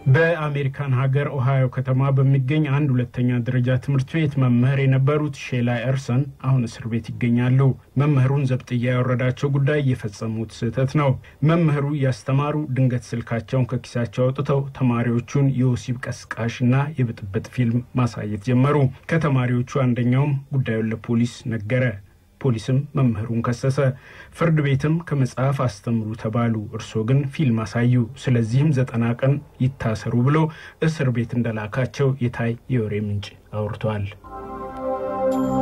በአሜሪካን ሀገር ኦሃዮ ከተማ በሚገኝ አንድ ሁለተኛ ደረጃ ትምህርት ቤት መምህር የነበሩት ሼላ ኤርሰን አሁን እስር ቤት ይገኛሉ። መምህሩን ዘብጥያ ያወረዳቸው ጉዳይ የፈጸሙት ስህተት ነው። መምህሩ እያስተማሩ ድንገት ስልካቸውን ከኪሳቸው አውጥተው ተማሪዎቹን የወሲብ ቀስቃሽና የብጥብጥ ፊልም ማሳየት ጀመሩ። ከተማሪዎቹ አንደኛውም ጉዳዩን ለፖሊስ ነገረ። ፖሊስም መምህሩን ከሰሰ። ፍርድ ቤትም ከመጽሐፍ አስተምሩ ተባሉ፣ እርስዎ ግን ፊልም አሳዩ፣ ስለዚህም ዘጠና ቀን ይታሰሩ ብሎ እስር ቤት እንደላካቸው የታይ የወሬ ምንጭ አውርተዋል።